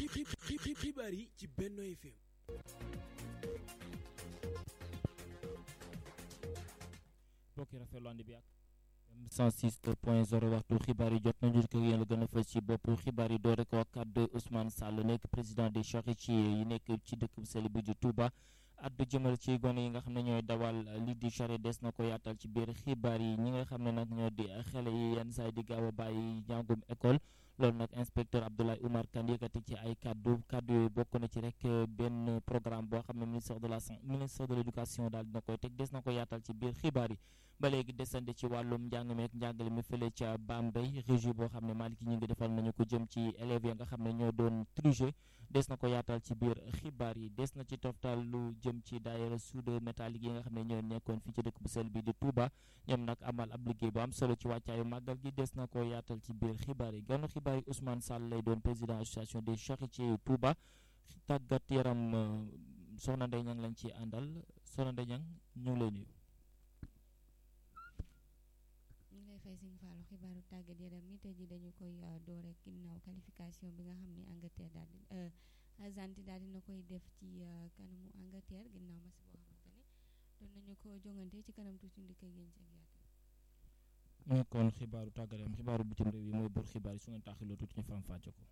xibaar yi ci Benno FM. mbokk yi rafetlu ànd bi ak 106 point 0 waxtu xibaar yi jot nañu ko yéen la gën a fës ci bopp xibaar yi doore ko kàddu Ousmane Sall nekk président des charretiers yi nekk ci dëkk bu sell bi di Touba addu jëmal ci gone yi nga xam ne ñooy dawal lii di charrette des na ko yaatal ci biir xibaar yi ñi nga xam ne nag ñoo di xale yi yenn saa yi di gaaw a bàyyi njàngum école loolu nag inspecteur Abdoulaye Oumar Kane yëkkati ci ay kaddu kaddu yooyu bokk na ci rek benn programme boo xam ne ministère de la ministère de l' éducation daal dina koy teg des na ko yaatal ci biir xibaar yi ba léegi desandi ci wàllum njàng meek njàngale mi fële ca Bambey régie boo xam ne Malick ñi ngi defal nañu ko jëm ci élèves ya nga xam ne ñoo doon tricher des na ko yaatal ci biir xibaar yi des na ci toftal lu jëm ci daayira soudeur métallique yi nga xam ne ñoo nekkoon fii ci dëkk bu sel bi di Touba ñoom nag amal ab liggéey bu am solo ci wàccaayu màggal gi des na ko yaatal ci biir xibaar yi ganu xibaar yi Ousmane Sall lay doon président association des charretiers yu Touba tàggat yaram soxna Ndeye Niang lañ ci àndal soxna Ndeye Niang ñu ngi lay nuyu. ñu ngi lay fay Sëñ Fallou xibaaru tàggat yaram mi tey ji dañu koy door rek ginnaaw qualification bi nga xam ne Angleterre daal di Argentine daal dina koy def ci kanamu Angleterre ginnaaw match boo xamante ne doon nañu ko jongante ci kanam tuuti ndikk ak yéen ci ak yaatal mu kon xibaaru tàggat yaram xibaaru bitim réew yi mooy bor xibaar yi su ngeen taaxiloo tuuti ñu faram fàcce ko.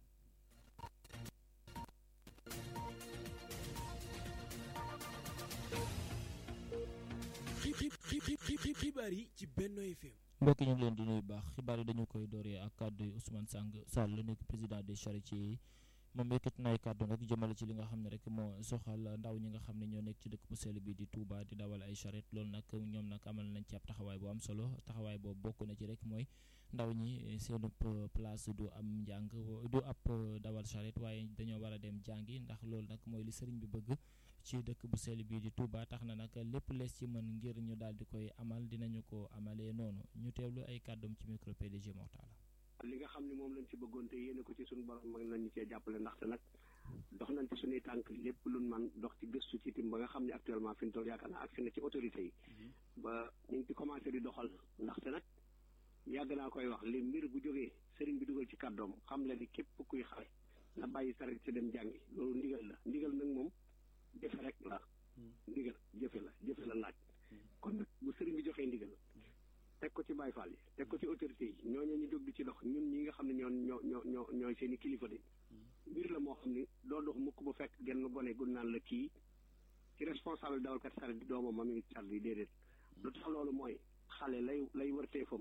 xibaar yi ci Benno FM. mbokk ñu ngi leen di nuyu baax xibaar yi dañu koy dooree ak kàddu yi Ousmane Sang Sall la nekk président des charretiers yi moom yëkkati na ay kàddu rek jëmale ci li nga xam ne rek moo soxal ndaw ñi nga xam ne ñoo nekk ci dëkk bu sell bi di Touba di dawal ay charrette loolu nag ñoom nag amal nañ ci ab taxawaay bu am solo taxawaay boobu bokk na ci rek mooy ndaw ñi seen place du am njàng du ab dawal charrette waaye dañoo war a dem jàngi ndax loolu nag mooy li sëriñ bi bëgg ci dëkk bu sell bii di Touba tax na nag lépp lees ci mën ngir ñu daal di koy amal dinañu ko amalee noonu ñu teewlu ay kàddum ci micro PDG Mortala li nga xam ne moom lañ ci bëggoon te yéene ko ci suñu borom mag nañu cee jàppale ndaxte nag dox nañ ci suñuy tànk lépp luñ man dox ci gëstu ci tim ba nga xam ne actuellement fi ñu toll yaakaar naa ak fi na ci autorité yi ba ñu ngi ci commencé di doxal ndaxte nag yàgg naa koy wax li mbir bu jógee sëriñ bi dugal ci kàddoom xam le ni képp kuy xale na bàyyi saret si dem jàngi loolu ndigal la ndigal nag moom jëfe rek la ndigal jëfe la jëfe la laaj kon nag bu sëriñ bi joxee ndigal teg ko ci Baye Fall yi teg ko ci autorité yi ñooñu ñu jóg di ci dox ñun ñi nga xam ne ñoo ñoo ñoo ñoo ñooy seen i kilifa de mbir la moo xam ni doo dox mukk ba fekk genn gone gu naan la kii ci responsable dawalkat saret bi doomam ma mi ngi sar yi déedéet lu tax loolu mooy xale lay lay wërteefam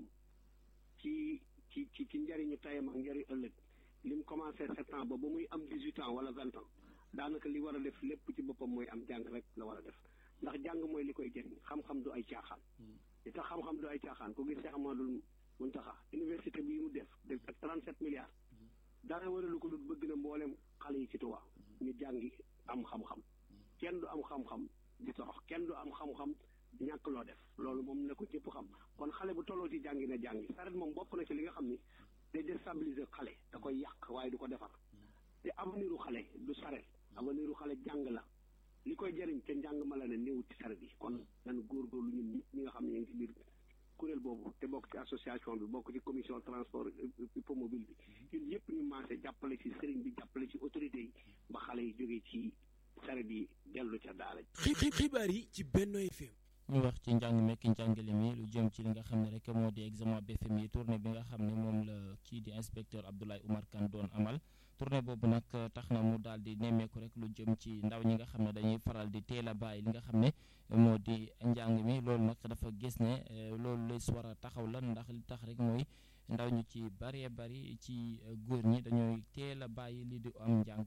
ci ci ci ci njëriñu tayam ak njëriñ ëllëg li mu commencé sept ans ba ba muy am dix huit ans wala vingt ans daanaka li war a def lépp ci boppam mooy am jàng rek la war a def ndax jàng mooy li koy jëriñ xam-xam du ay caaxaan li tax xam-xam du ay caaxaan ku gis Cheikh Amadou Muntaxa université bi mu def def ak 37 milliards dara waralu ko lu bëgg na mboolem xale yi ci Tuubaa ñu jàngi am xam-xam kenn du am xam-xam di torox kenn du am xam-xam di ñàkk loo def loolu moom na ko ñëpp xam kon xale bu tolloo ci jàngi na jàngi saret moom bokk na ci li nga xam ni day déstabiliser xale da koy yàq waaye du ko defar te avenir u xale du saret avenir u xale jàng la li koy jëriñ te njàng ma la ne néew ci saret yi kon nan góorgóorlu ñun ñi ñi nga xam ne ñu ngi ci biir kuréel boobu te bokk ci association bi bokk ci commission transport hippomobile bi ñun yëpp ñu maase jàppale ci sëriñ bi jàppale ci autorité yi ba xale yi jógee ci saret yi dellu ca daara xibaar yi ci Benno FM ñu wax ci njàng mekk njàngale mi lu jëm ci li nga xam ne rek moo di examen BFEM yi tournée bi nga xam ne moom la kii di inspecteur Abdoulaye Oumar Kane doon amal tournée boobu nag tax na mu daal di nemmeeku rek lu jëm ci ndaw ñi nga xam ne dañuy faral di teel a bàyyi li nga xam ne moo di njàng mi loolu nag dafa gis ne loolu lees war a taxaw la ndax li tax rek mooy ndaw ñu ci bëree bëri ci góor ñi dañooy teel a bàyyi li di am njàng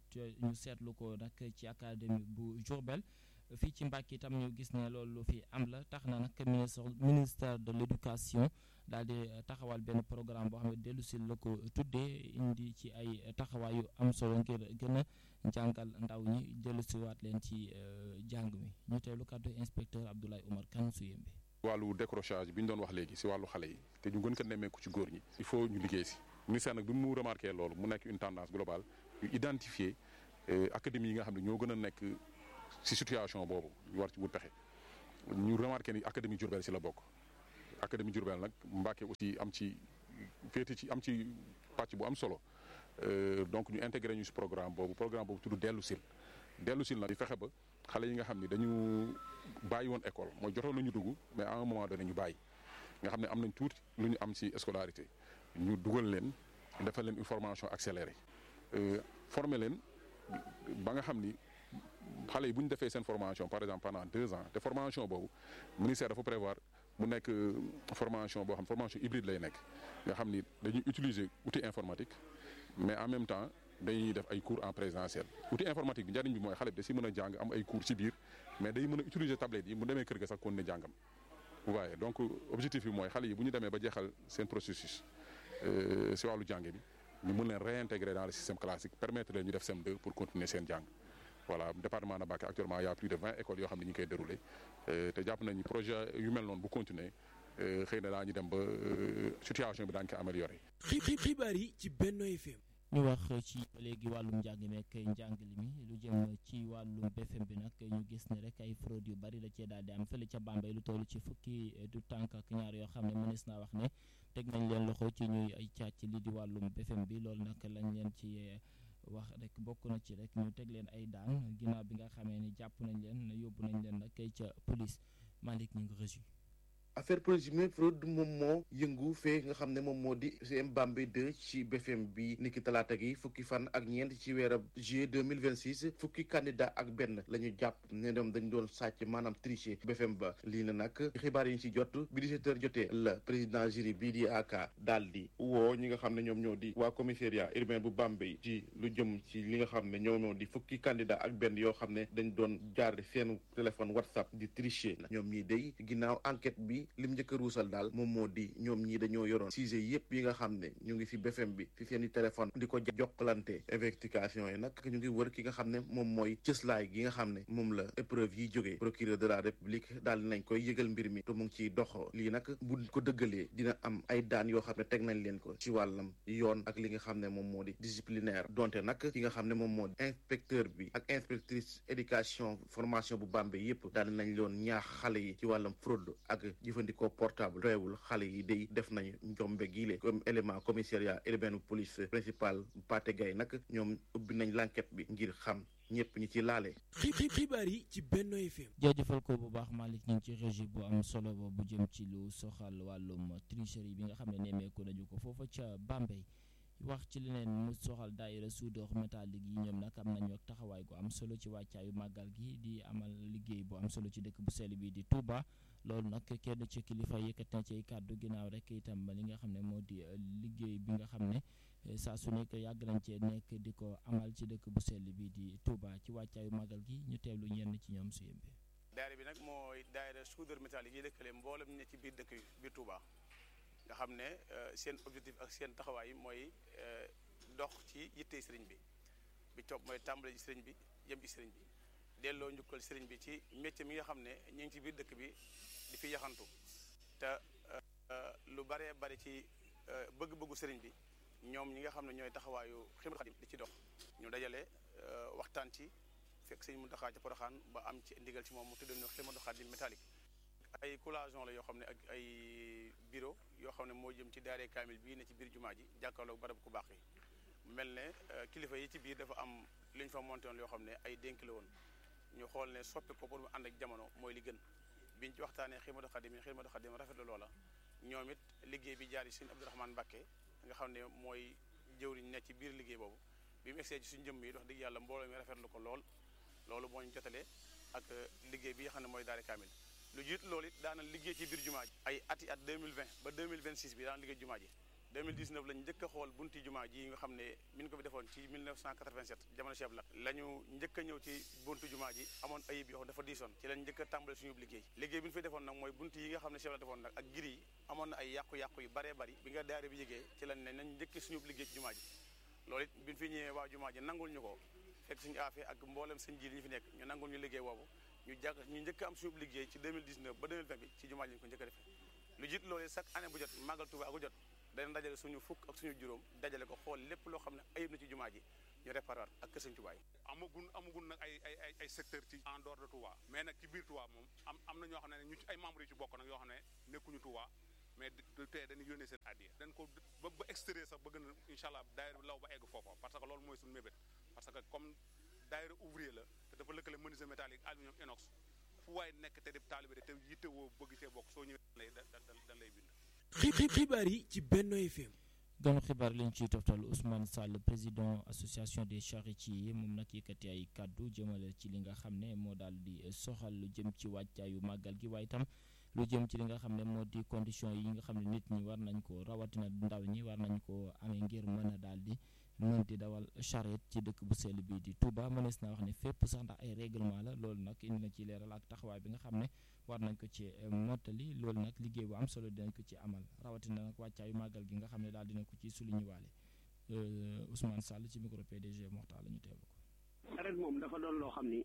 ñu seetlu ko nag ci académie bu Diourbel fii ci Mbàkke itam ñu gis ne loolu fi am la tax na nag ministre ministère de l' éducation daal di taxawal benn programme boo xam ne dellu si la ko tuddee indi ci ay taxawaay yu am solo ngir gën a jàngal ndaw ñi dellu si waat leen ci jàng mi ñu teewlu kàddu inspecteur Abdoulaye Oumar Kane su yembe wàllu décrochage bi ñu doon wax léegi si wàllu xale yi te ñu gën ko nemmeeku ci góor ñi il faut ñu liggéey si ministère nag bi mu remarqué loolu mu nekk une tendance globale ñu identifier académie yi nga xam ne ñoo gën a nekk si situation boobu ñu war ci wut pexe ñu remarqué ni académie Diourbel si la bokk académie Diourbel nag Mbàkke aussi am ci féete ci am ci pàcc bu am solo donc ñu intégré ñu si programme boobu programme boobu tudd dellu sil dellu sil nag di fexe ba xale yi nga xam ni dañu bàyyi woon école mooy jotoon nañu dugg mais à un moment donné ñu bàyyi nga xam ne am nañ tuuti lu ñu am ci scolarité ñu dugal leen defal leen une formation accélérée former leen ba nga xam ni xale yi bu ñu defee seen formation par exemple pendant deux ans te formation boobu ministère dafa prévoir mu nekk formation boo xam formation hybride lay nekk nga xam ni dañuy utiliser outil informatique mais en même temps dañuy def ay cours en présentiel outil informatique bi njariñ bi mooy xale bi da si mën a jàng am ay cours ci biir mais day mën a utiliser tablette yi mu demee kër ga sax kon ne jàngam waaye donc objectif bi mooy xale yi bu ñu demee ba jeexal seen processus si wàllu jàng bi ñu mën leen réintégrer dans le système classique permettre leen ñu def CM2 pour continuer seen jàng voilà département de Mbacké actuellement y a plus de vingt écoles yoo xam ne ñu ngi koy déroulé te jàpp nañu projet yu mel noonu bu continuer xëy na daañu dem ba situation bi daañu ko amélioré. xibaar yi ci Benno FM. ñu wax ci léegi wàllum njàng meek njàngale mi lu jëm ci wàllum BFM bi nag ñu gis ne rek ay fraude yu bari la cee daal di am fële ca Bambey lu toll ci fukki du tànk ak ñaar yoo xam ne mënees naa wax ne teg nañ leen loxo ci ñuy ay càcc li di wàllum BFM bi loolu nag lañ leen ci wax rek bokk na ci rek ñu teg leen ay daan ginnaaw bi nga xamee ni jàpp nañ leen yóbbu nañ leen nag kay ca police Malick ñu ngi reçu affaire présumée fraude moom moo yëngu fee nga xam ne moom moo di CM Bambey 2 ci BFM bi niki talaata gi fukki fan ak ñeent ci weerab juillet 2026 fukki candidat ak benn la ñu jàpp ne ñoom dañ doon sàcc maanaam tricher BFM ba lii na nag xibaar yi ñu ci jot bi 17 heures jotee la président jury bii di aka daal di woo ñi nga xam ne ñoom ñoo di waa commissariat urbain bu Bambey ci lu jëm ci li nga xam ne ñoom ñoo di fukki candidat ak benn yoo xam ne dañ doon jaar seen téléphone WhatsApp di tricher ñoom ñii day ginnaaw enquête bi lim njëkk a ruusal daal moom moo di ñoom ñii dañoo yoroon sujet yëpp yi nga xam ne ñu ngi ci BFM bi ci seen i téléphone di ko jokkalante investigation yi nag ñu ngi wër ki nga xam ne moom mooy cëslaay gi nga xam ne moom la épreuve yi jógee procureur de la république daal nañ koy yëgal mbir mi te mu ngi ciy dox lii nag bu ko dëggalee dina am ay daan yoo xam ne teg nañ leen ko ci wàllam yoon ak li nga xam ne moom moo di disciplinaire donte nag ki nga xam ne moom moo di inspecteur bi ak inspectrice éducation formation bu Bambey yëpp daal nañ loon ñaax xale yi ci wàllam fraude ak jëfandikoo portable doyewul xale yi day def nañu njombe giile comme élément commissariat urbain police principal Pathé Gaye nag ñoom ubbi nañ l'enquête bi ngir xam ñëpp ñi ci laale. xibaar yi ci Benno FM. jaajëfal ko bu baax Malick ñu ngi ci régie bu am solo bu jëm ci lu soxal wàllum tricherie bi nga xam ne nemmeeku nañu ko foofa ca Bambey wax ci leneen mu soxal daayira soudeur métallique yi ñoom nag am nañu ak taxawaay gu am solo ci wàccaayu màggal gi di amal liggéey bu am solo ci dëkk bu sell bi di Touba loolu nag kenn ci kilifa yëkkat na ci kàddu ginnaaw rek itam li nga xam ne moo di liggéey bi nga xam ne saa su nekk yàgg nañ cee nekk di ko amal ci dëkk bu sell bi di Touba ci wàccaayu màggal gi ñu teewlu ñenn ci ñoom su yëmbee. daayira bi nag mooy daayira soudeur métallique yi lëkkale mboolem ne ci biir dëkk biir Touba. nga xam ne seen objectif ak seen taxawaay mooy dox ci yittey sëriñ bi bi topp mooy tàmbale ci sëriñ bi jëm ci sëriñ bi delloo njukkal sëriñ bi ci métier mi nga xam ne ñu ngi ci biir dëkk bi di fi yaxantu te lu baree bari ci bëgg-bëggu sëriñ bi ñoom ñi nga xam ne ñooy taxawaayu Xidmatul Xaadim di ci dox ñu dajale waxtaan ci fekk sëriñ Muntaxa ca Poroxaan ba am ci ndigal ci moom mu tuddee ñu Xidmatul Xaadim métallique ay collation la yoo xam ne ak ay bureau yoo xam ne moo jëm ci daaree kaamil bii ne ci biir jumaa ji jàkkaarloog barab ku baax yi mel ne kilifa yi ci biir dafa am lu ñu fa monté woon yoo xam ne ay dénk la woon ñu xool ne soppi ko pour mu ànd ak jamono mooy li gën biñ ci waxtaanee Xidmatul Xaadim yi Xidmatul Xaadim rafetlu loola ñoom it liggéey bi jaar yi Sëriñ Abdourahmane Mbacké nga xam ne mooy jëwriñ ne ci biir liggéey boobu bi mu egsee ci suñu jëmm yi wax dëgg yàlla mbooloo mi rafetlu ko lool loolu moo ñu jotalee ak liggéey bi nga xam ne mooy daare kaamil lu jiit loolu it daana liggéey ci biir jumaa ji ay ati at 2020 ba 2026 bi daana liggéey jumaa ji 2019 lañ njëkk a xool bunti jumaa ji nga xam ne min ko fi defoon ci 1987 jamono chef la la ñu njëkk a ñëw ci buntu jumaa ji amoon ayib yoo xam dafa diisoon ci lañ njëkk a tàmbale suñu liggéey liggéey bi ñu fi defoon nag mooy bunti yi nga xam ne chef la defoon nag ak giri yi amoon na ay yàqu-yàqu yu baree bari bi nga daare bi yégee ci lañ ne nañ njëkk suñu liggéey ci jumaa ji loolu it bi ñu fi ñëwee waa jumaa ji nangul ñu ko fekk suñu affaire ak mboolem seen ji li ñu fi nekk ñu nangul ñu liggéey boobu ñu jàkk ñu njëkk am suñu liggéey ci 2019 ba 2020 bi ci jumaa ji ñu ko njëkk a defee lu jiit loolu chaque année bu jot màggal Tuuba gu jot dañ dajale suñu fukk ak suñu juróom dajale ko xool lépp loo xam ne ayib na ci jumaa ji ñu réparé waat ak kër Sëñ Tuuba yi amagun amagun nag ay ay ay ay secteur ci en dehors de Touba mais nag ci biir Touba moom am am na ñoo xam ne ñu ci ay membres yu ci bokk nag yoo xam ne nekkuñu Touba mais du tey dañuy yónnee seen addiya dañ ko ba ba extérieur sax bëgg na incha allah daayira bi law ba egg foofa parce que loolu mooy suñu mébét parce que comme daayira ouvrier la te dafa lëkkale menuisier métallique aluminium inox fu waay nekk te di taalibe te yitte woo bëgg cee bokk soo ñëwee lay da dañ lay bind xibaar yi ci Benno FM ganu xibaar lañ ciy toftal Ousmane Sall président association des charretiers moom nag yëkkati ay kàddu jëmale ci li nga xam ne moo daal di soxal lu jëm ci wàccaayu màggal gi waaye itam lu jëm ci li nga xam ne moo di condition yi nga xam ne nit ñi war nañ ko rawatina ndaw ñi war nañ ko amee ngir mën a daal di mën di dawal charrette ci dëkk bu sell bi di Touba mënees naa wax ne fépp sax ndax ay règlement la loolu nag indi na ci leeral ak taxawaay bi nga xam ne war nañ ko ci mottali loolu nag liggéey bu am solo dinañ ko ci amal rawatina nag wàccaayu màggal gi nga xam ne daal dina ko ci souligné waale Ousmane Sall ci micro PDG Moxtaar la ñu teewlu ko. charrette moom dafa doon loo xam ni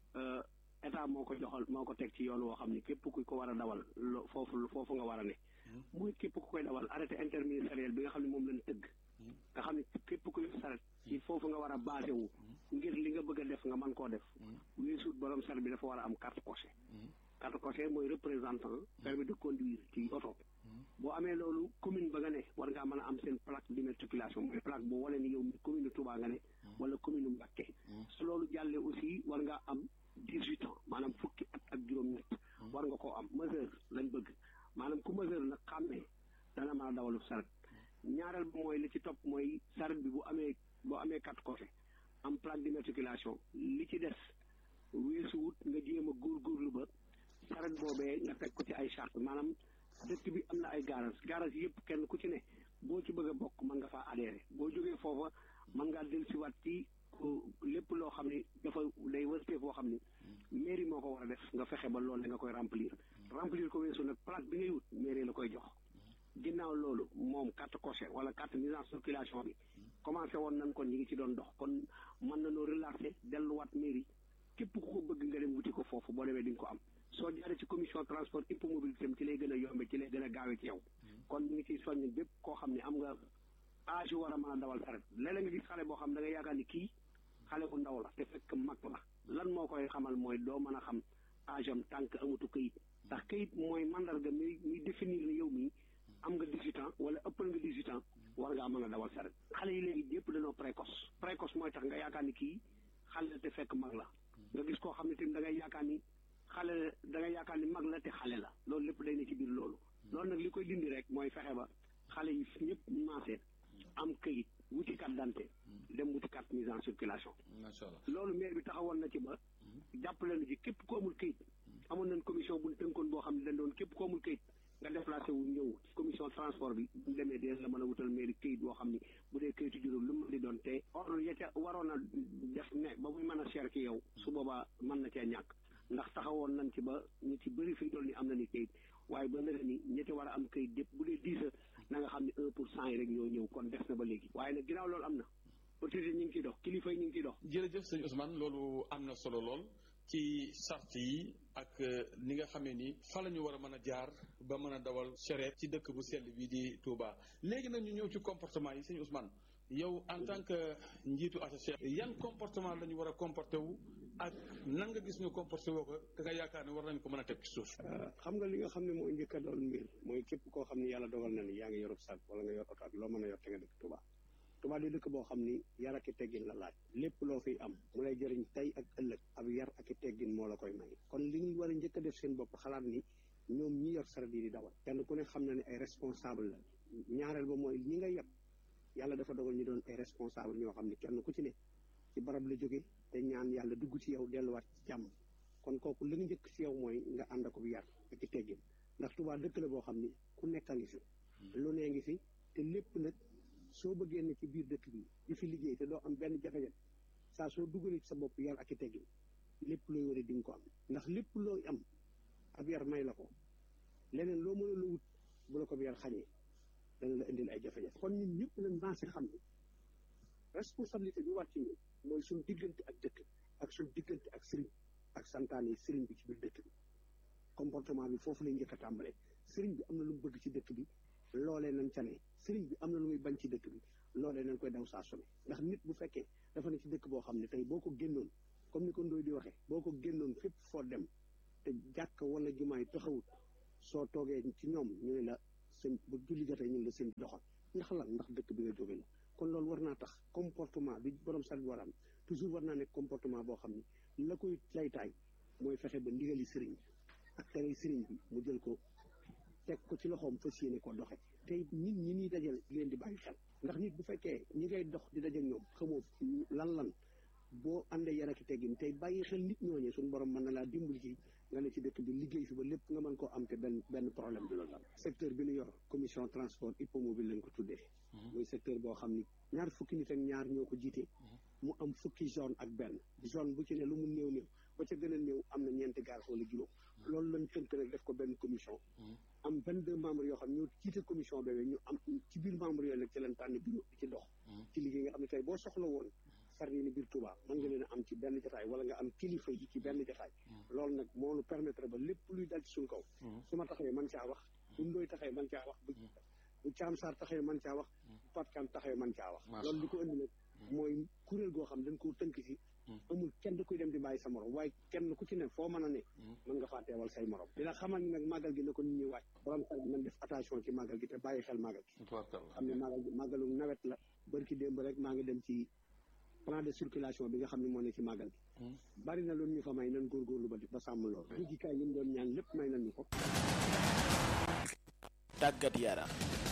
état moo ko joxal moo ko teg ci yoon woo xam ni képp ku ko war a dawal lo foofu foofu nga war a ne. muy képp ku koy dawal arrêté interministériel bi nga xam ne moom lañ tëgg. nga xam ne képp kuy saret ci foofu nga war a basé wu ngir li nga bëgg a def nga mën koo def weesuut borom saret bi dafa war a am carte coché carte coché mooy représentant permis de conduire ci oto boo amee loolu commune ba nga ne war ngaa mën a am seen plaque d'immatriculation mooy plaque boo wane ni yow mi commune Touba nga ne wala commune Mbacké su loolu jàllee aussi war ngaa am dix-huit ans maanaam fukki at ak juróom-ñett war nga koo am majeur lañ bëgg maanaam ku majeur nag xàmmee dana mën a dawalu saret ñaareel ba mooy li ci topp mooy saret bi bu amee boo amee carte coché am plaque d'immatriculation li ci des weesuwut nga jéem a góorgóorlu ba saret boobee nga teg ko ci ay charte maanaam dëkk bi am na ay garage garage yëpp kenn ku ci ne boo ci bëgg a bokk mën nga faa adhéré boo jógee foofa mën ngaa dellusiwaat ci lépp loo xam ne dafa day wërtee foo xam ni mairie moo ko war a def nga fexe ba loolu nga koy remplir remplir ko weesu nag plaque bi ngay wut mairie la koy jox ginnaaw loolu moom carte coché wala carte mise en circulation bi commencé woon nañ kon ñi ngi ci doon dox kon mën nañoo relancer delluwaat mairie képp ku ko bëgg nga dem wuti ko foofu boo demee di nga ko am soo jaaree ci commission transport hippomobilité ci lay gën a yombe ci lay gën a gaawee ci yow kon ñu ngi ciy soññ bépp koo xam ne am nga âge yu war a mën a dawal saret léeg-léeg nga gis xale boo xam da nga yaakaar ni kii xale bu ndaw la te fekk mag la lan moo koy xamal mooy doo mën a xam âge am tànk amatu këyit ndax këyit mooy mandarga mi muy définir ne yow mii am nga 18 ans wala ëppal nga 18 ans war ngaa mën a dawal saret xale yi léegi yëpp dañoo précoce précoce mooy tax nga yaakaar ni kii xale la te fekk mag la nga gis koo xam ne tamit da ngay yaakaar ni xale da ngay yaakaar ni mag la te xale la loolu lépp day ne ci biir loolu loolu nag li koy dindi rek mooy fexe ba xale yi ñëpp maasee am këyit wuti carte d'identité dem wuti carte mise en circulation macha allah loolu maire bi taxawoon na ci ba jàppale na ci képp ku amul këyit amoon nañ commission bu ñu tënkoon boo xam ne dañ doon képp ku amul këyit nga déplacé wu ñëw ci commission transport bi bu demee dee la mën a wutal mairie këyit boo xam ni bu dee këyitu juróom lu mu di doon te ordre ya ca waroon a def ne ba muy mën a cher ci yow su boobaa mën na cee ñàkk ndax taxawoon nañ ci ba ñu ci bëri fi ñu toll ni am na ni këyit waaye ba nag ni ñi ci war a am këyit dépp bu dee dix na nga xam ne un pour cent yi rek ñoo ñëw kon des na ba léegi waaye nag ginnaaw loolu am na autorité ñu ngi ciy dox kilifa yi ñu ngi ciy dox jërëjëf sëñ Ousmane loolu am na solo lool ci sart yi ak ni nga xamee ni fa la ñu war a mën a jaar ba mën a dawal charrette ci dëkk bu sell bi di Touba léegi nag ñu ñëw ci comportement yi sëñ Ousmane yow en tant que njiitu attaché yan comportement la ñu war a comporté wu ak nan nga gis ñu comporté woo ko te nga yaakaar ne war nañ ko mën a teg ci suuf xam nga li nga xam ne mooy njëkk a doon mbir mooy képp koo xam ne yàlla dogal na ni yaa ngi yorub sac wala nga yor oto ak loo mën a yor te nga dëkk Touba Touba di dëkk boo xam ni yar ak i teggin la laaj lépp loo fiy am mu lay jëriñ tey ak ëllëg ab yar ak i teggin moo la koy may kon li ñu war a njëkk a def seen bopp xalaat ni ñoom ñi yor saret yi di dawal kenn ku ne xam na ne ay responsable la ñaareel ba mooy ñi nga yeb yàlla dafa dogal ñu doon ay responsable ñoo xam ne kenn ku ci ne ci barab la jóge te ñaan yàlla dugg ci yow delluwaat ci jàmm kon kooku li nga njëkk ci yow mooy nga ànd ak yar ak i teggin ndax Touba dëkk la boo xam ni ku nekk a ngi fi lu nee ngi fi te lépp nag soo bëggee ne ci biir dëkk bi di fi liggéey te doo am benn jafe-jafe saa soo dugalee ci sa bopp yar ak i teggin lépp looy war a di nga ko am ndax lépp looy am ab yar may la ko leneen loo mën a la wut bu la ko yar xañee dana la indil ay jafe-jafe kon ñun ñëpp nañ maase xam ne responsabilité bi war ci ñun mooy suñ diggante ak dëkk ak suñ diggante ak sëriñ ak santaane yi sëriñ bi ci biir dëkk bi comportement bi foofu lay njëkk a tàmbalee sëriñ bi am na lu mu bëgg ci dëkk bi loolee nañ ca ne sëriñ bi am na lu muy bañ ci dëkk bi loolee nañ koy daw saa su ne ndax nit bu fekkee dafa ne ci dëkk boo xam ne tey boo ko génnoon comme ni ko Ndoye di waxee boo ko génnoon fépp foo dem te jàkk wala jumaay taxawut soo toogee ci ñoom ñu ne la sëñ bu julli jotee ñun la sëñ bi doxal ndax lan ndax dëkk bi nga jóge la kon loolu war naa tax comportement bi borom saret bi war am toujours war naa nekk comportement boo xam ne la koy laytaay mooy fexe ba ndigali sëriñ bi ak tere sëriñ bi mu jël ko teg ko ci loxoom fas yéene ko doxe tey nit ñi ñuy dajal di leen di bàyyi xel ndax nit bu fekkee ñi ngay dox di dajal ñoom xamoo lan lan boo àndee yar ak teggin tey bàyyi xel nit ñooñee suñu borom mën na laa dimbali ci nga ne ci dëkk bi liggéey fi ba lépp nga mën koo am te benn benn problème du la dal secteur bi ñu yor commission transport hippomobile lañ ko tuddee muy secteur boo xam ni ñaar fukki nit ak ñaar ñoo ko jiite mu am fukki zone ak benn zone bu ci ne lu mu néew néew ba ca gën a néew am na ñeenti gaar wala juróom loolu lañ tënk nag def ko benn commission am vingt deux membres yoo xam ñoo jiite commission boobu ñu am ci biir membres yooyu nag ci leen tànn bureau ci dox ci liggéey nga xam ne tey boo soxla woon far yi ni biir Touba mën nga leen a am ci benn jotaay wala nga am kilifa yi ci benn jotaay loolu nag moo nu permettre ba lépp luy dal ci suñ kaw su ma taxawee man caa wax bu ndooy taxawee man caa wax bu bu caam saar taxawee man caa wax bu patkaan taxawee man caa wax loolu li ko indi nag mooy kuréel goo xam dañ koo tënk ci amul kenn kuy dem di bàyyi sa morom waaye kenn ku ci ne foo mën a ne mën nga faa teewal say morom dina xamal ni nag màggal gi na ko nit ñi wàcc borom saret nañ def attention ci màggal gi te bàyyi xel màggal gi xam ne màggal gi màggalu nawet la barki démb rek maa ngi dem ci plan de circulation bi nga xam ne moo ne ci màggal gi bari na loolu ñu fa may nan góorgóorlu ba di ba sàmm loolu jujjikaay yi mu doon ñaan lépp may nañu ko tàggat yaram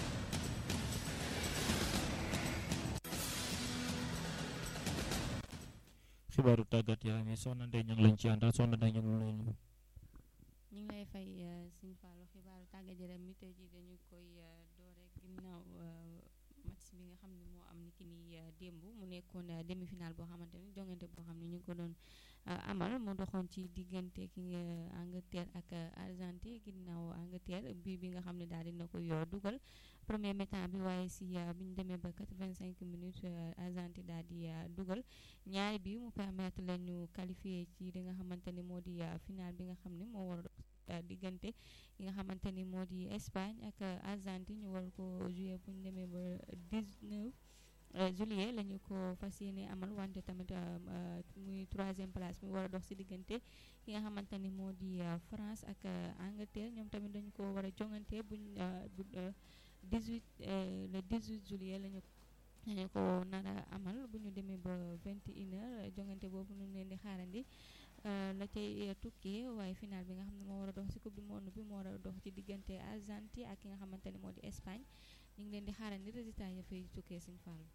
xibaaru tàggat yaram yi soxna Ndeye ñu ngi lañ ci àndal soxna Ndeye ñu ngi lay nuyu. ñu ngi lay fay Sëñ Fallou xibaaru tàggat yaram mi tey jii dañu koy doore ginnaaw match bi nga xam ne moo am ni ki ni démb mu nekkoon demi final boo xamante ni jongante boo xam ne ñu ngi ko doon amal mu doxoon ci diggante ki nga Angleterre ak Argentine ginnaaw Angleterre bii bi nga xam ne daal dina koy dugal premier mi-temps bi waaye si bi ñu demee ba 85 minutes Argentine daal di dugal ñaari bi mu permettre la ñu qualifier ci li nga xamante ni moo di final bi nga xam ne moo war a diggante ki nga xamante ni moo di Espagne ak Argentine ñu war ko jouer bu ñu demee ba 19 juillet la ñu ko fas yéene amal wante tamit muy troisième place mi war a dox si diggante ki nga xamante ni moo di France ak Angleterre ñoom tamit dañu ko war a jongante buñ bu 18 le 18 juillet lañu lañu ko nar a amal bu ñu demee ba 21 heures jongante boobu ñu leen di xaarandi la cay tukkee waaye final bi nga xam ne moo war a dox ci coupe du monde bi moo war a dox ci diggante Argentine ak ki nga xamante ne moo di Espagne ñu ngi leen di xaarandi résultat ya fay tukkee suñu fàll.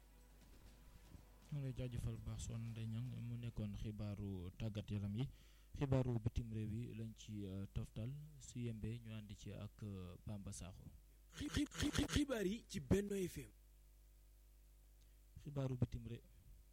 ñu lay jaajëfal baax soxna Ndeye Niang mu nekkoon xibaaru tàggat yaram yi xibaaru bitim réew yi lañ ci toftal su yembee ñu àndi ci ak Bamba Sakho. xibaar yi ci Benno FM. xibaaru bitim réew.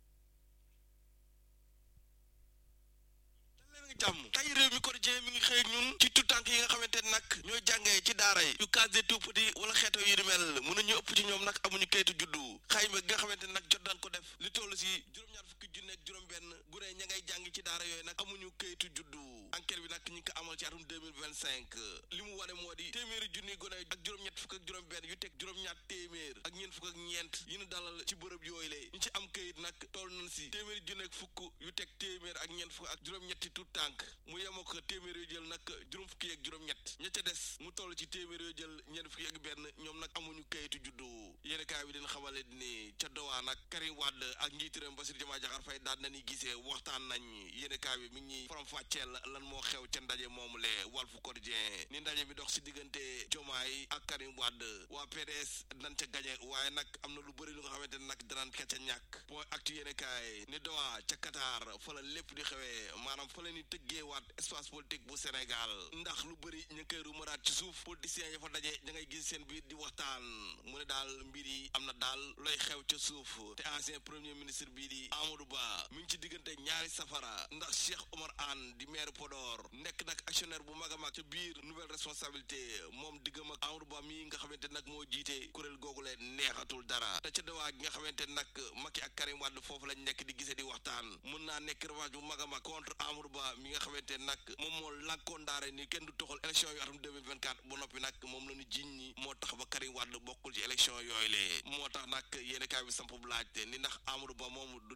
jàmm tey réew mi quotidien mi ngi xëy ñun ci tutànk yi nga xamante ne nag ñooy jàngee ci daara yi yu case des tout-petits wala xeeto yu di mel mënuñu ëpp ci ñoom nag amuñu kayitu juddu xayma gi nga xamante ne nag jot daan ko def li toll si juróom-ñaar fukki junne ak juróom-benn gune ña ngay jàng ci daara yooyu nag amuñu kayitu juddu enquête bi nag ñu ngi ko amal ci atum 2025 li mu wane moo di téeméeri junni gone ak juróom-ñett fukk ak juróom-benn yu teg juróom-ñaar téeméer ak ñeent fukk ak ñeent yi ñu dalal ci bërëb yooyu la ñu ci am kayit nag toll nañ si téeméeri junni ak fukk yu teg téeméer ak ñeent fukk ak juróom-ñetti tout tànk mu yemoo ko téeméer yoo jël nag juróom fukki ak juróom-ñett ña ca des mu toll ci téeméer yoo jël ñeent fukki ak benn ñoom nag amuñu kayitu juddu yéen kaay bi dina xamale ni ca Doha nag Karim Wade ak njiitiram Bassirou Diomaye Diakhar Faye daan nañu gisee waxtaan nañ yéen kaay bi mi ngi faram fàcceel lan moo xew ca ndaje moomu le Walf Quotidien ni ndaje mi dox si diggante Diomaye ak Karim Wade waa PDS dañ ca gañe waaye nag am na lu bëri lu nga xamante ne nag danaan ka ca ñàkk point actu yéen kaay ni Doha ca Qatar fa la lépp di xewee maanaam fa la ni tëggee waat espace politique bu Sénégal ndax lu bëri ñu ngi koy rumaraat ci suuf politiciens ya fa daje ña ngay gis seen biir di waxtaan mu ne daal mbir yi am na daal looy xew ca suuf te ancien premier ministre bii di Amadou Ba mi ngi ci diggante ñaari safara ndax Cheikh Omar Anne di maire Podor nekk nag actionnaire bu mag a mag ca biir nouvelle responsabilité moom diggam ak Amadou Ba mi nga xamante nag moo jiite kuréel googu leen neexatul dara te ca dawaa gi nga xamante nag Macky ak Karim Wade foofu lañ nekk di gisee di waxtaan mën naa nekk revanche bu mag a mag contre Amadou Ba mi nga xamante nag moom moo lànkoon daare ni kenn du toxal élection yu atum 2024 bu noppi nag moom la ñu jiñ ñi moo tax ba Karim Wade bokkul ci élection yooyu lee moo tax nag yéen kaay bi samp bu laajte ni ndax Amadou Ba moom du dem fekk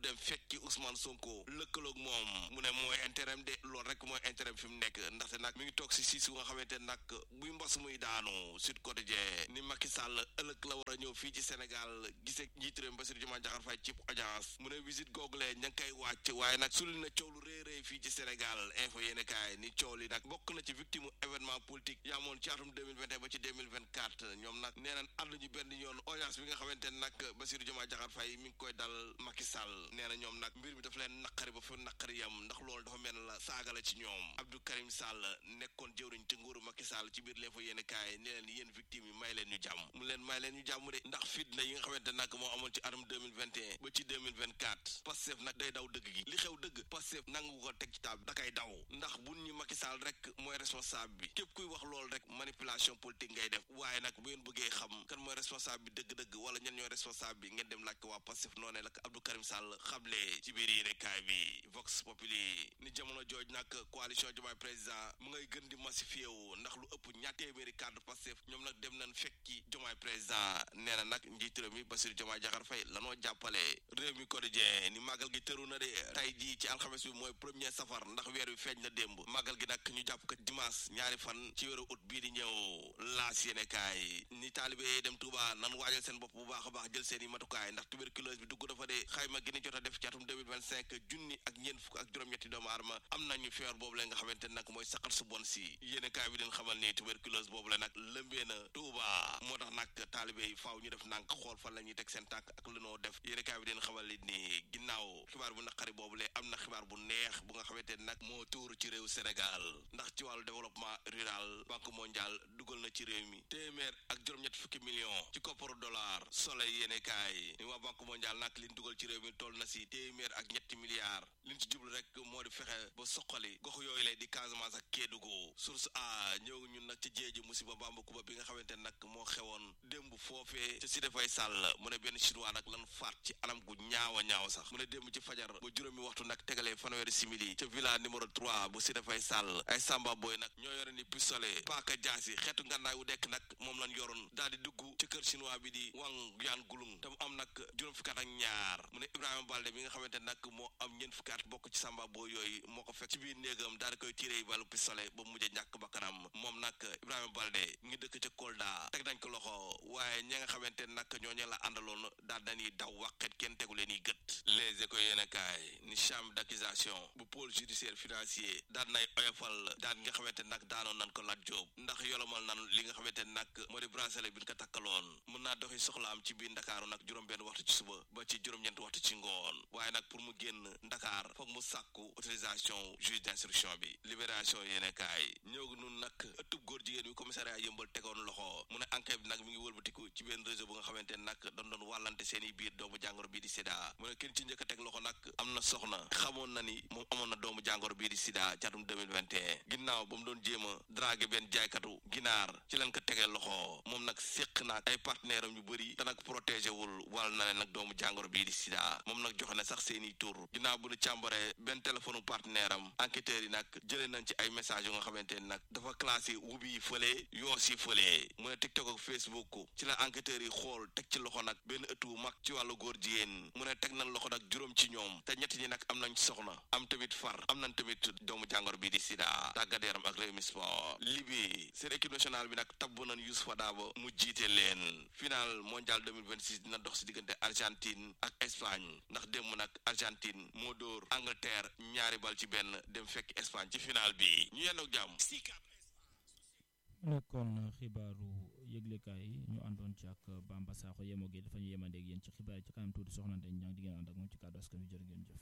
fekki Ousmane Sonko lëkkaloog moom mu ne mooy intérêt de loolu rek mooy intérêt fi mu nekk ndaxte nag mi ngi toog si siis nga xamante nag buy mbas muy daanu Sud Quotidien ni Macky Sall ëllëg la war a ñëw fii ci Sénégal gisee njiitu réew mi Bassirou Diomaye Diakhar Faye ci audience mu ne visite google ña ngi koy wàcc waaye nag sulli na coow lu rëy rëy fii ci Sénégal info yéene kaay ni coow li nag bokk na ci victime événement politique yaamoon ci atum 2021 ba ci 2024 ñoom nag nee nañ ànd ñu benn yoon audience bi nga xamante nag Bassirou Diomaye Diakhar Faye mi ngi koy dal Macky Sall nee na ñoom nag mbir mi dafa leen naqari ba fa naqari yam ndax loolu dafa mel la saaga la ci ñoom Abdou Karim Sall nekkoon jëwriñ ci nguuru Macky Sall ci biir l'info yéene kaay ni leen yéen victime yi may leen ñu jàmm mu leen may leen ñu jàmm de ndax fitna yi nga xamante nag moo amoon ci atum 2021 ba ci 2024 Pastef nag day daw dëgg gi li xew dëgg Pastef nangu ko teg ci taab da kay daw ndax buñ ñu Macky Sall rek mooy responsable bi képp kuy wax loolu rek manipulation politique ngay def waaye nag bu ngeen bëggee xam kan mooy responsable bi dëgg-dëgg wala ñen ñooy responsable bi ngeen dem laaj ko waa Pastef noonee la ko Abdou Karim Sall xamle ci biir yéene kaay bi Vox Populi ni jamono jooj nag coalition Diomaye président mu ngay gën di massifié wu ndax lu ëpp ñaar téeméeri cadre Pastef ñoom nag dem nañ fekki Diomaye président nee na nag njiitu réew mi Bassirou Diomaye Diakhar Faye lanoo jàppale réew mi quotidien ni màggal gi tëru na de tey jii ci alxames bi mooy premier safar ndax weer wi feeñ na démb màggal gi nag ñu jàpp ko dimanche ñaari fan ci weeru ut bii di ñëw laas yéene kaay ni taalibe dem Touba nan waajal seen bopp bu baax a baax jël seen i matukaay ndax tuberculose bi dugg dafa de xayma gi ni jot a def ci atum 2025 junni ak ñeent fukk ak juróom-ñetti doomu aadama am nañu feebar boobu la nga xamante nag mooy saqat su bon si yéene kaay bi leen xamal ni tuberculose boobu la nag lëmbee na Touba moo tax nag taalibe yi faaw ñu def nànk xool fan la ñuy teg seen tànk ak lu noo def yéene kaay bi leen xamal ni ginnaaw xibaar bu naqari boobu le am na xibaar bu neex bu nga xamante nag moo tuur ci réew Sénégal ndax ci wàllu développement rural banque mondiale dugal na ci réew mi téeméer ak juróom-ñett fukki million ci kopparu dollar soleil yéene kaay ni waa banque mondiale nag liñ dugal ci réew mi toll na si téeméer ak ñetti milliards liñ ci jublu rek moo di fexe ba soqali gox yooyu lay di Casamance ak Kédougou source a ñëw ñun nag ci jéeji musiba bamba kuba bi nga xamante nag moo xewoon démb foofee ca si dafay sàll mu ne benn chinois nag lan faat ci anam gu ñaaw a ñaaw sax mu ne démb ci fajar ba juróomi waxtu nag tegalee fanweeri simili ca villa numéro 3 bu si dafay sàll ay samba boy nag ñoo yore ni pistolet paaka jaasi xeetu ngànnaay wu dekk nag moom lañ yoroon daal di dugg ci kër chinois bi di wang yaan gulung te mu am nag juróom fukki at ak ñaar mu ne Ibrahima Balde mi nga xamante nag moo am ñeent fukki at bokk ci samba boy yooyu moo ko fekk ci biir néegam daal di koy tiré balu pistolet ba mujj ñàkk bakkanam moom nag Ibrahima Balde ngi dëkk ca Kolda teg nañ ko loxo waaye ñi nga xamante nag ñooñu la àndaloon daal dañuy daw waqet kenn tegu leen i gët les éco yéen kaay ni chambre d'accusation bu pôle judiciaire financier daan nay oyofal daan nga xamante nag daanoon nan ko laaj jóob ndax yolomal nan li nga xamante nag moo di bracelet bi ñu ko takkaloon mën naa doxi soxlaam ci biir ndakaaru nag juróom benn waxtu ci suba ba ci juróom-ñeent waxtu ci ngoon waaye nag pour mu génn ndakaar foog mu sàkku autorisation juge d'instruction bi libération yéene kaay ñëw nun nag ëttub góor jigéen bi commissariat yëmbal tegoon loxo mu ne enquête bi nag mi ngi wëlbatiku ci benn réseau bu nga xamante nag doon doon wàllante seen i biir doomu jàngoro bii di sida mu ne kenn ci njëkk a teg loxo nag am na soxna xamoon na ni moom amoon na doomu jàngoro bii di sida ci atum 2021 ginnaaw ba mu doon jéem a dragué benn jaaykatu ginaar ci leen ko tegee loxo moom nag séq naag ay partenaire am yu bëri te nag protégé wul wàll na leen nag doomu jàngoro bii di sida moom nag joxe na sax seen i tur ginnaaw bu ñu càmbaree benn téléphone partenaire am enquêteurs yi nag jëlee nañ ci ay message yu nga xamante ni nag dafa classé wubi yi fële yoos yi fële mu ne TikTok ak Facebook ci la enquêteurs yi xool teg ci loxo nag benn ëttu bu mag ci wàllu góor jigéen mu ne teg nañ loxo nag juróom ci ñoom te ñetti ñi nag am nañ soxna am tamit far am nañ tamit doomu jàngoro bii di sida tàggat yaram ak Rewmi Sport Libye seen équipe nationale bi nag tabb nañ Youssoupha Dabo mu jiite leen final mondial 2026 dina dox si diggante Argentine ak Espagne ndax démb nag Argentine moo dóor Angleterre ñaari bal ci benn dem fekk Espagne ci final bi ñu yendoog jàmm nekkoon xibaaru yëglekaay yi ñu àndoon ci ak Bamba Sakho yemoo gi dafa ñu yemandeeg yéen ci xibaar yi ci kanam tuuti soxnante ñang di ngeen ànd ak moom ci kàddu askan wi jërë ngeen jëf